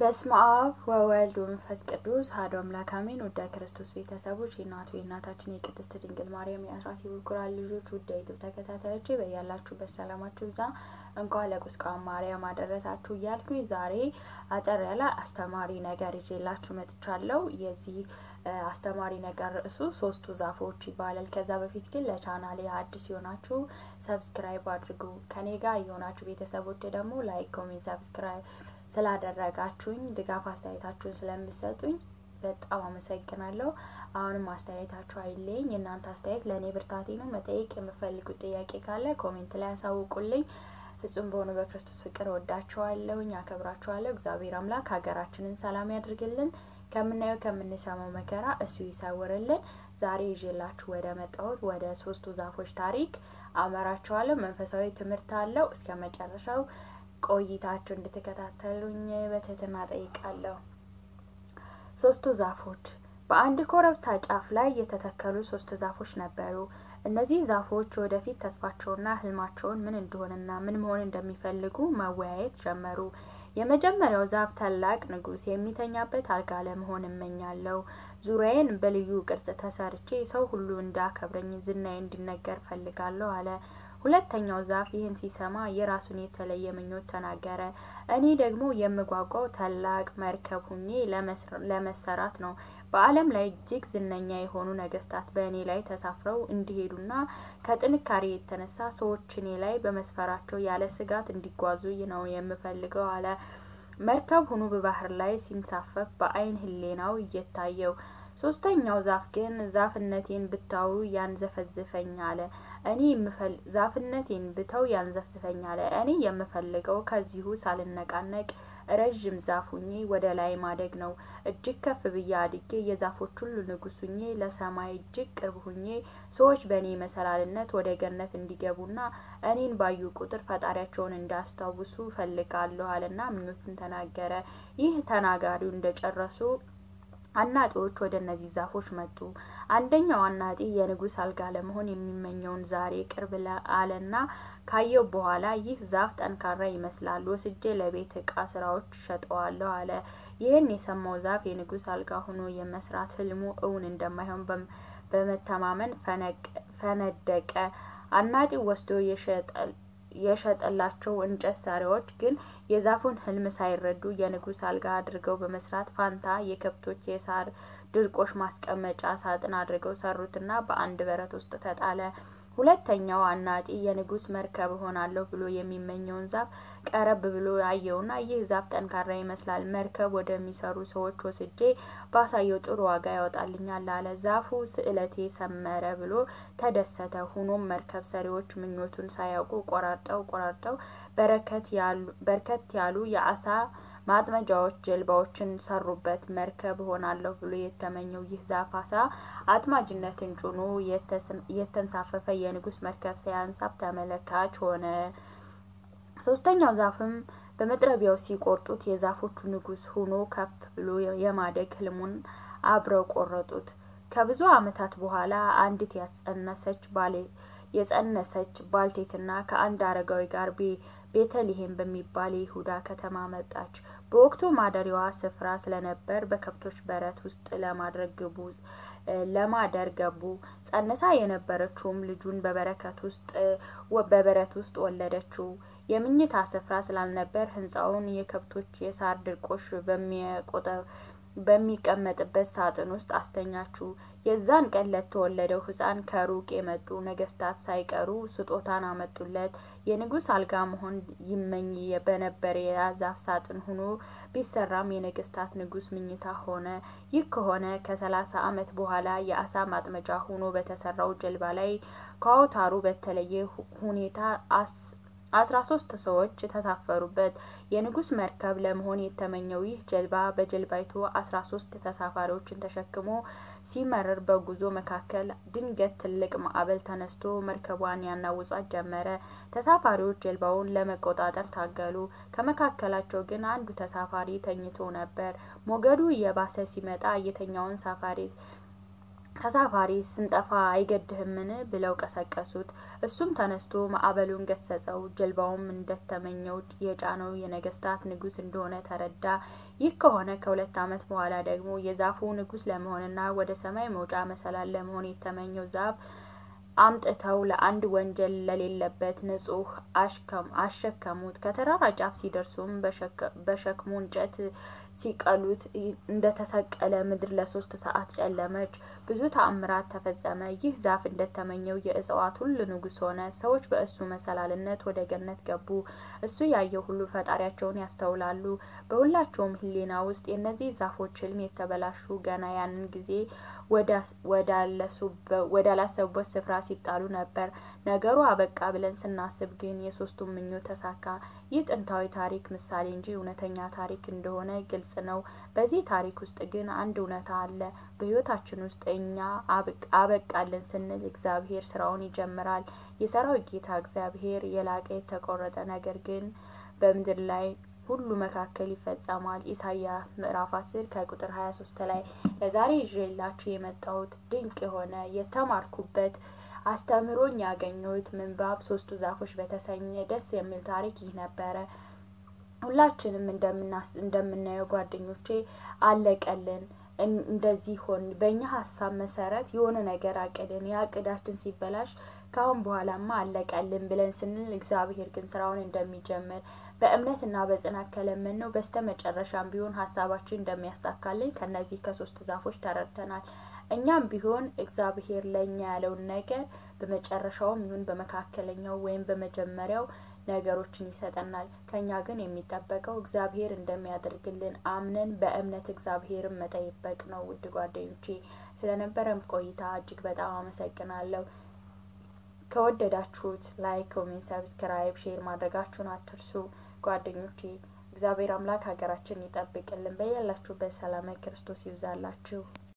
በስመ አብ ወወልድ ወመንፈስ ቅዱስ አሐዱ አምላክ አሜን። ውዳ ክርስቶስ ቤተሰቦች የእናቱ የእናታችን የቅድስት ድንግል ማርያም የአስራት የበኩራት ልጆች ውዳ ዩቱብ ተከታታዮቼ በያላችሁበት ሰላማችሁ ብዛ እንኳን ለቁስቋም ማርያም አደረሳችሁ እያልኩኝ ዛሬ አጠር ያለ አስተማሪ ነገር ይዤላችሁ መጥቻለሁ። የዚህ አስተማሪ ነገር ርዕሱ ሶስቱ ዛፎች ይባላል። ከዛ በፊት ግን ለቻናሌ አዲስ የሆናችሁ ሰብስክራይብ አድርጉ። ከኔ ጋር የሆናችሁ ቤተሰቦች ደግሞ ላይክ፣ ኮሜንት፣ ሰብስክራይብ ስላደረጋችሁኝ ድጋፍ አስተያየታችሁን ስለምሰጡኝ በጣም አመሰግናለሁ። አሁንም አስተያየታችሁ አይለኝ። የእናንተ አስተያየት ለእኔ ብርታቴ ነው። መጠየቅ የምፈልጉት ጥያቄ ካለ ኮሜንት ላይ ያሳውቁልኝ። ፍጹም በሆኑ በክርስቶስ ፍቅር ወዳችኋለሁኝ፣ አከብራችኋለሁ። እግዚአብሔር አምላክ ሀገራችንን ሰላም ያድርግልን፣ ከምናየው ከምንሰማው መከራ እሱ ይሰውርልን። ዛሬ ይዤላችሁ ወደ መጣሁት ወደ ሶስቱ ዛፎች ታሪክ አመራችኋለሁ። መንፈሳዊ ትምህርት አለው። እስከ መጨረሻው ቆይታችሁ እንድትከታተሉኝ በትህትና ጠይቃለሁ። ሶስቱ ዛፎች በአንድ ኮረብታ ጫፍ ላይ የተተከሉ ሶስት ዛፎች ነበሩ። እነዚህ ዛፎች ወደፊት ተስፋቸውና ህልማቸውን ምን እንደሆነና ምን መሆን እንደሚፈልጉ መወያየት ጀመሩ። የመጀመሪያው ዛፍ ታላቅ ንጉሥ የሚተኛበት አልጋ ለመሆን እመኛለሁ። ዙሪያዬን በልዩ ቅርጽ ተሰርቼ ሰው ሁሉ እንዳከብረኝ ዝናዬ እንዲነገር ፈልጋለሁ አለ። ሁለተኛው ዛፍ ይህን ሲሰማ የራሱን የተለየ ምኞት ተናገረ። እኔ ደግሞ የምጓጓው ታላቅ መርከብ ሁኜ ለመሰራት ነው። በዓለም ላይ እጅግ ዝነኛ የሆኑ ነገስታት በእኔ ላይ ተሳፍረው እንዲሄዱና ከጥንካሬ የተነሳ ሰዎች እኔ ላይ በመስፈራቸው ያለ ስጋት እንዲጓዙ ነው የምፈልገው አለ። መርከብ ሆኖ በባህር ላይ ሲንሳፈፍ በአይን ህሌናው እየታየው ሶስተኛው ዛፍ ግን ዛፍነቴን ብታዩ ያንዘፈዝፈኝ አለ። እኔ የምፈል ዛፍነቴን ብተው ያንዘፍዝፈኝ አለ። እኔ የምፈልገው ከዚሁ ሳልነቃነቅ ረዥም ዛፍ ሁኜ ወደ ላይ ማደግ ነው። እጅግ ከፍ ብዬ አድጌ የዛፎች ሁሉ ንጉስ ሁኜ ለሰማይ እጅግ ቅርብ ሁኜ ሰዎች በእኔ መሰላልነት ወደ ገነት እንዲገቡና እኔን ባዩ ቁጥር ፈጣሪያቸውን እንዳስታውሱ ፈልጋለሁ አለና ምኞቱን ተናገረ። ይህ ተናጋሪው እንደጨረሱ አናጢዎች ወደ እነዚህ ዛፎች መጡ። አንደኛው አናጢ የንጉስ አልጋ ለመሆን የሚመኘውን ዛሬ ቅርብ አለና ካየው በኋላ ይህ ዛፍ ጠንካራ ይመስላል፣ ወስጄ ለቤት እቃ ስራዎች ሸጠዋለሁ አለ። ይህን የሰማው ዛፍ የንጉስ አልጋ ሆኖ የመስራት ህልሙ እውን እንደማይሆን በመተማመን ፈነደቀ። አናጢው ወስዶ የሸጠል የሸጠላቸው እንጨት ሰሪዎች ግን የዛፉን ህልም ሳይረዱ የንጉስ አልጋ አድርገው በመስራት ፋንታ የከብቶች የሳር ድርቆሽ ማስቀመጫ ሳጥን አድርገው ሰሩትና በአንድ በረት ውስጥ ተጣለ። ሁለተኛው አናጢ የንጉስ መርከብ እሆናለሁ ብሎ የሚመኘውን ዛፍ ቀረብ ብሎ አየውና ይህ ዛፍ ጠንካራ ይመስላል፣ መርከብ ወደሚሰሩ ሰዎች ወስጄ ባሳየው ጥሩ ዋጋ ያወጣልኛል አለ። ዛፉ ስዕለቴ ሰመረ ብሎ ተደሰተ። ሆኖም መርከብ ሰሪዎች ምኞቱን ሳያውቁ ቆራርጠው ቆራርጠው በርከት ያሉ የአሳ ማጥመጃዎች ጀልባዎችን ሰሩበት። መርከብ ሆናለሁ ብሎ የተመኘው ይህ ዛፍ አሳ አጥማጅነትን ጭኖ የተንሳፈፈ የንጉስ መርከብ ሲያንሳፍ ተመለካች ሆነ። ሶስተኛው ዛፍም በመጥረቢያው ሲቆርጡት የዛፎቹ ንጉስ ሆኖ ከፍ ብሎ የማደግ ህልሙን አብረው ቆረጡት። ከብዙ ዓመታት በኋላ አንዲት ያጸነሰች ባሌ የጸነሰች ባልቴትና ከአንድ አረጋዊ ጋር ቤተልሔም በሚባል የይሁዳ ከተማ መጣች። በወቅቱ ማደሪያዋ ስፍራ ስለነበር በከብቶች በረት ውስጥ ለማድረግ ግቡ ለማደር ገቡ። ጸንሳ የነበረችውም ልጁን በበረከት ውስጥ በበረት ውስጥ ወለደችው። የምኝታ ስፍራ ስላልነበር ህንጻውን የከብቶች የሳር ድርቆሽ በሚቆጠ በሚቀመጥበት ሳጥን ውስጥ አስተኛችው። የዛን ቀን ለተወለደው ህፃን ከሩቅ የመጡ ነገስታት ሳይቀሩ ስጦታን አመጡለት። የንጉስ አልጋ መሆን ይመኝ በነበር የዛፍ ሳጥን ሆኖ ቢሰራም የነገስታት ንጉስ ምኝታ ሆነ። ይህ ከሆነ ከሰላሳ አመት በኋላ የአሳ ማጥመጃ ሆኖ በተሰራው ጀልባ ላይ ከአውታሩ በተለየ ሁኔታ አስራ ሶስት ሰዎች ተሳፈሩበት። የንጉስ መርከብ ለመሆን የተመኘው ይህ ጀልባ በጀልባይቱ አስራ ሶስት ተሳፋሪዎችን ተሸክሞ ሲመርር በጉዞ መካከል ድንገት ትልቅ ማዕበል ተነስቶ መርከቧን ያናውጻት ጀመረ። ተሳፋሪዎች ጀልባውን ለመቆጣጠር ታገሉ። ከመካከላቸው ግን አንዱ ተሳፋሪ ተኝቶ ነበር። ሞገዱ እየባሰ ሲመጣ የተኛውን ሳፋሪ ተሳፋሪ ስንጠፋ አይገድህምን? ብለው ቀሰቀሱት። እሱም ተነስቶ ማዕበሉን ገሰጸው። ጀልባውም እንደተመኘው የጫነው የነገስታት ንጉሥ እንደሆነ ተረዳ። ይህ ከሆነ ከሁለት ዓመት በኋላ ደግሞ የዛፉ ንጉሥ ለመሆንና ወደ ሰማይ መውጫ መሰላል ለመሆን የተመኘው ዛፍ አምጥተው ለአንድ ወንጀል ለሌለበት ንጹሕ አሸከሙት። ከተራራ ጫፍ ሲደርሱም በሸክሙ እንጨት ሲቀሉት እንደተሰቀለ ምድር ለሶስት ሰዓት ጨለመች። ብዙ ተአምራት ተፈጸመ። ይህ ዛፍ እንደተመኘው የእጽዋት ሁሉ ንጉሥ ሆነ። ሰዎች በእሱ መሰላልነት ወደ ገነት ገቡ። እሱ ያየው ሁሉ ፈጣሪያቸውን ያስተውላሉ። በሁላቸውም ሕሊና ውስጥ የእነዚህ ዛፎች ሕልም የተበላሹ ገና ያንን ጊዜ ወዳላሰቡበት ስፍራ ሲጣሉ ነበር። ነገሩ አበቃ ብለን ስናስብ ግን የሶስቱም ምኞት ተሳካ። ይህ ጥንታዊ ታሪክ ምሳሌ እንጂ እውነተኛ ታሪክ እንደሆነ ግልጽ ነው። በዚህ ታሪክ ውስጥ ግን አንድ እውነታ አለ። በሕይወታችን ውስጥ እኛ አበቃልን ስንል እግዚአብሔር ስራውን ይጀምራል። የሰራዊት ጌታ እግዚአብሔር የላቀ የተቆረጠ ነገር ግን በምድር ላይ ሁሉ መካከል ይፈጸማል። ኢሳይያስ ምዕራፍ አስር ከቁጥር ሀያ ሶስት ላይ ለዛሬ ይዤላችሁ የመጣሁት ድንቅ የሆነ የተማርኩበት አስተምሮኝ ያገኘሁት ምንባብ ሶስቱ ዛፎች በተሰኘ ደስ የሚል ታሪክ ይህ ነበረ። ሁላችንም እንደምናየው ጓደኞቼ አለቀልን እንደዚህ ሆን በእኛ ሀሳብ መሰረት የሆነ ነገር አቅድን ያ እቅዳችን ሲበላሽ ካሁን በኋላማ አለቀልን ብለን ስንል እግዚአብሔር ግን ስራውን እንደሚጀምር በእምነትና በጽናት ከለመን ነው በስተ መጨረሻም ቢሆን ሀሳባችን እንደሚያሳካልን ከነዚህ ከሶስት ዛፎች ተረድተናል። እኛም ቢሆን እግዚአብሔር ለእኛ ያለውን ነገር በመጨረሻውም ይሁን በመካከለኛው ወይም በመጀመሪያው ነገሮችን ይሰጠናል። ከኛ ግን የሚጠበቀው እግዚአብሔር እንደሚያደርግልን አምነን በእምነት እግዚአብሔርን መጠየቅ ነው። ውድ ጓደኞቼ ስለነበረም ቆይታ እጅግ በጣም አመሰግናለሁ። ከወደዳችሁት ላይክ፣ ኮሜንት፣ ሰብስክራይብ፣ ሼር ማድረጋችሁን አትርሱ ጓደኞቼ። እግዚአብሔር አምላክ ሀገራችን ይጠብቅልን። በያላችሁበት ሰላም ክርስቶስ ይብዛላችሁ።